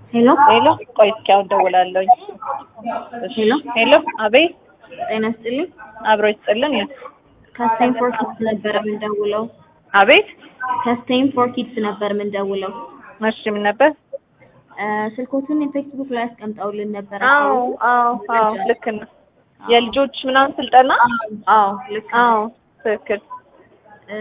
ሄሎ ሄሎ ቆይ እስኪ አሁን ደውላለሁኝ። እሺ ሄሎ ሄሎ አቤት ጤና ይስጥልኝ። አብሮ ይስጥልን። ከስቴም ፎር ኪድስ ነበር የምንደውለው። አቤት ከስቴም ፎር ኪድስ ነበር የምንደውለው። እሺ ምን ነበር? እ፣ ስልኮትን ፌስቡክ ላይ አስቀምጠውልን ነበር። አዎ አዎ አዎ ልክ ነው። የልጆች ምናምን ስልጠና አዎ ልክ ነው። አዎ ትክክል። እ፣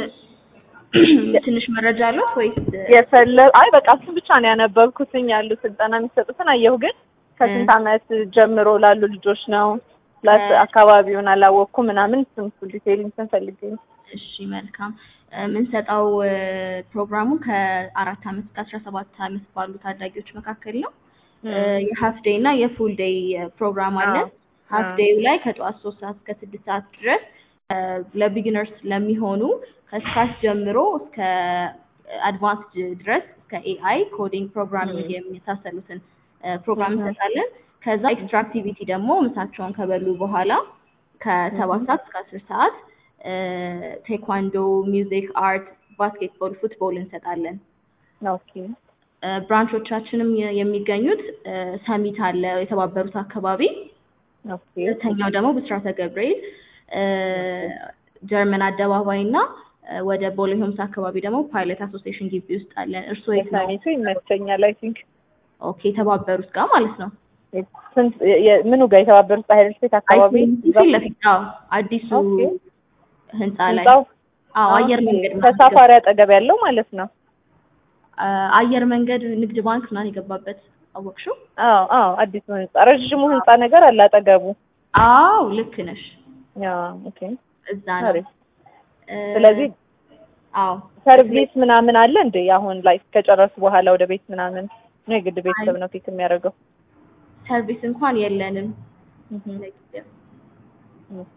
ትንሽ መረጃ አለው ወይስ የፈለ አይ በቃ እሱ ብቻ ነው ያነበብኩትኝ ያሉ ስልጠና የሚሰጡትን አየሁ። ግን ከስንት ዓመት ጀምሮ ላሉ ልጆች ነው ፕላስ አካባቢውን አላወቅኩም ምናምን እሱን እሱ ዲቴይል እንትን ፈልጌ ነው። እሺ መልካም እ፣ የምንሰጠው እ፣ ፕሮግራሙ ከአራት ዓመት እስከ አስራ ሰባት ዓመት ባሉ ታዳጊዎች መካከል ነው። እ፣ የሀፍ ዴይ እና የፉል ዴይ ፕሮግራም አለ። አዎ። ሀፍ አዎ። ዴዩ ላይ ከጠዋት ሶስት ሰዓት እስከ ስድስት ሰዓት ድረስ እ፣ ለቢጊነርስ ለሚሆኑ ከስካች ጀምሮ እስከ አድቫንስድ ድረስ እስከ ኤአይ ኮዲንግ ፕሮግራሚንግ የመሳሰሉትን እ፣ ፕሮግራም እንሰጣለን። ከዛ ኤክስትራ አክቲቪቲ ደግሞ ምሳቸውን ከበሉ በኋላ ከሰባት ሰዓት እስከ አስር ሰዓት እ፣ ቴኳንዶ፣ ሚውዚክ፣ አርት፣ ባስኬትቦል፣ ፉትቦል እንሰጣለን። ኦኬ እ፣ ብራንቾቻችንም የ- የሚገኙት እ፣ ሰሚት አለ የተባበሩት አካባቢ ኦኬ ሁለተኛው ደግሞ ብስራተ ገብርኤል እ፣ ጀርመን አደባባይ እና እ፣ ወደ ቦሌ ሆምስ አካባቢ ደግሞ ፓይለት አሶሲዬሽን ግቢ ውስጥ አለን። እርስዎ የት ነው? የሳሚቱ ይመቸኛል። አይ ቲንክ ኦኬ የተባበሩት ጋር ማለት ነው። ስንት የ- ምኑ ጋር የተባበሩት በሀይል ስቴት አካባቢ ፊት ለፊት አዎ፣ አዲሱ ኦኬ። ህንፃ ላይ ህንጻው አዎ፣ አየር መንገድ ምናምን ከሳፋሪ አጠገብ ያለው ማለት ነው። አ፣ አየር መንገድ ንግድ ባንክ ምናምን የገባበት አወቅሽው? አዎ አዎ አዲሱ ህንጻ ረዥሙ ህንጻ ነገር አለ አጠገቡ። አዎ ልክ ነሽ። ያ ኦኬ እዛ ነው። አሪፍ። እ፣ ስለዚህ አዎ ሰርቪስ ምናምን አለ እንዴ? አሁን ላይ ከጨረሱ በኋላ ወደ ቤት ምናምን ነው የግድ ቤተሰብ ነው ፒክ የሚያደርገው? ሰርቪስ እንኳን የለንም ለጊዜው። ኦኬ።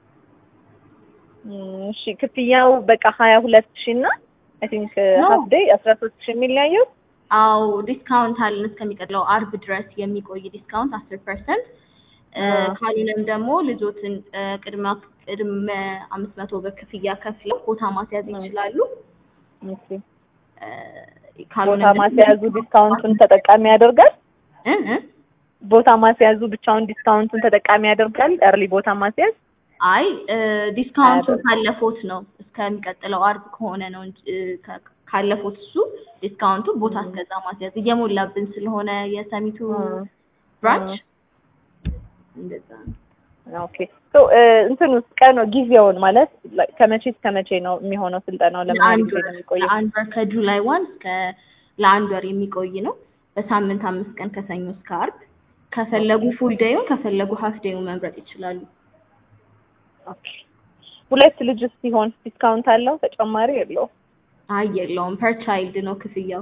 እም፣ እሺ ክፍያው በቃ ሀያ ሁለት ሺህ እና አይ ቲንክ No. ሀፍ ዴይ አስራ ሶስት ሺህ የሚለያየው አዎ ዲስካውንት አለን እስከሚቀጥለው አርብ ድረስ የሚቆይ ዲስካውንት አስር ፐርሰንት አዎ። ካልሆነም ደግሞ ልጆትን እ፣ ቅድመ ቅድመ አምስት መቶ ብር ክፍያ ከፍለው ቦታ ማስያዝ ይችላሉ። ኦኬ። እ፣ ቦታ ካልሆነም ደግሞ- ማስያዙ ዲስካውንቱን ተጠቃሚ ያደርጋል? እ እ ቦታ ማስያዙ ብቻውን ዲስካውንቱን ተጠቃሚ ያደርጋል? እርሊ ቦታ ማስያዝ አይ እ፣ ዲስካውንቱ አያደርግም። ካለፎት ነው እስከሚቀጥለው አርብ ከሆነ ነው እንጂ እ፣ ከ- ካለፎት እሱ ዲስካውንቱ ቦታ እስከዛ ማስያዝ እየሞላብን ስለሆነ የሰሚቱ እ፣ ብራንች እንደዛ ነው። ኦኬ ሶ እንትን ውስጥ ቀን ጊዜውን ማለት like ከመቼ እስከ መቼ ነው የሚሆነው ስልጠናው? ለምን ያህል ለአንድ ጊዜ ወር ነው የሚቆየው? ለአንድ ወር ከጁላይ ዋን እስከ ለአንድ ወር የሚቆይ ነው። በሳምንት አምስት ቀን ከሰኞ እስከ አርብ። ከፈለጉ ፉል ዴዩን ከፈለጉ ሀፍ ዴዩን መምረጥ ይችላሉ። ኦኬ ሁለት ልጅ ሲሆን ዲስካውንት አለው ተጨማሪ የለውም? አይ የለውም፣ ፐር ቻይልድ ነው ክፍያው።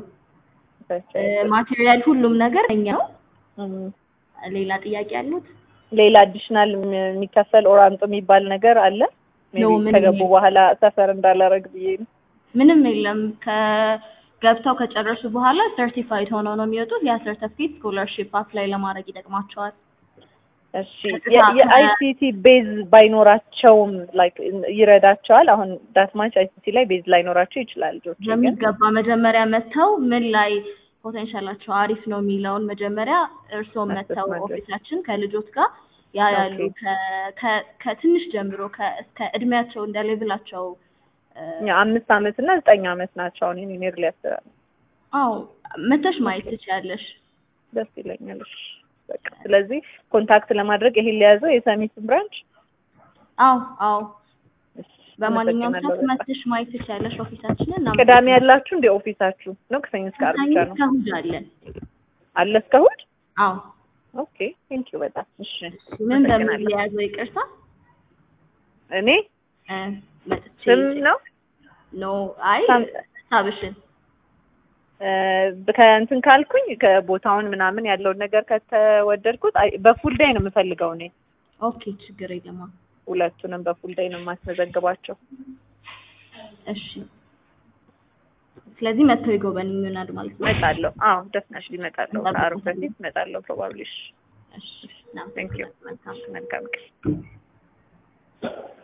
ማቴሪያል ሁሉም ነገር እኛ ነው። እም፣ ሌላ ጥያቄ አሉት? ሌላ አዲሽናል የሚከፈል ኦር አምጡ የሚባል ነገር አለ? ሜይ No, ቢ ምንም ከገቡ የለም። በኋላ ሰፈር እንዳላረግ ብዬ ነው። ምንም የለም። ከገብተው ከጨረሱ በኋላ ሰርቲፋይድ ሆነው ነው የሚወጡት። ያ ሰርተፊኬት ስኮላርሺፕ አፕላይ ለማድረግ ይጠቅማቸዋል። እሺ የአይሲቲ ቤዝ ባይኖራቸውም ላይክ ይረዳቸዋል። አሁን ዳትማች አይሲቲ ላይ ቤዝ ላይኖራቸው ይችላል ልጆች ግን በሚገባ መጀመሪያ መጥተው ምን ላይ ፖቴንሻላቸው አሪፍ ነው የሚለውን መጀመሪያ እርስዎም መጥተው ማድረግ። ኦፊሳችን ከልጆች ጋር ያ ያሉ ኦኬ። ከ- ከ- ከትንሽ ጀምሮ ከ- እስከ እድሜያቸው እንደ ሌቭላቸው እ፣ ያ አምስት አመት እና ዘጠኝ አመት ናቸው። አሁን እኔ ኔር ሊያስራል አዎ መተሽ ማየት ትችያለሽ። ደስ ይለኛል። እሺ በቃ ስለዚህ ኮንታክት ለማድረግ ይሄን ሊያዘው የሰሚትን ብራንች አዎ አዎ እሺ፣ በማንኛውም አመሰግናለሁ ሰዓት በጣም። መተሽ ማየት ትችያለሽ ኦፊሳችንን። እና ቅዳሜ ያላችሁ እንደ ኦፊሳችሁ ነው? ከሰኞ እስከ ዓርብ ብቻ ነው እስከ እሑድ አለን። አለ እስከ እሑድ? አዎ ኦኬ ቴንክ ዩ በጣም እሺ። ምን በምን አመሰግናለሁ። ሊያዘው ይቅርታ እኔ እ፣ መጥቼ ስም ነው ኖ አይ ሳም- ሀሳብሽን እ፣ ከእንትን ካልኩኝ ከቦታውን ምናምን ያለውን ነገር ከተወደድኩት አይ፣ በፉል ዴይ ነው የምፈልገው እኔ ኦኬ ችግር የለም። ሁለቱንም በፉል ዴይ ነው የማስመዘግባቸው። እሺ ስለዚህ መጥተው ይጎበኙናል ማለት ነው። እመጣለሁ። አዎ ደፍነሽሊ እመጣለሁ። ከዓርብ በፊት እመጣለሁ ፕሮባብሊ። እሺ ና ቴንክ ዩ መልካም መልካም ቀን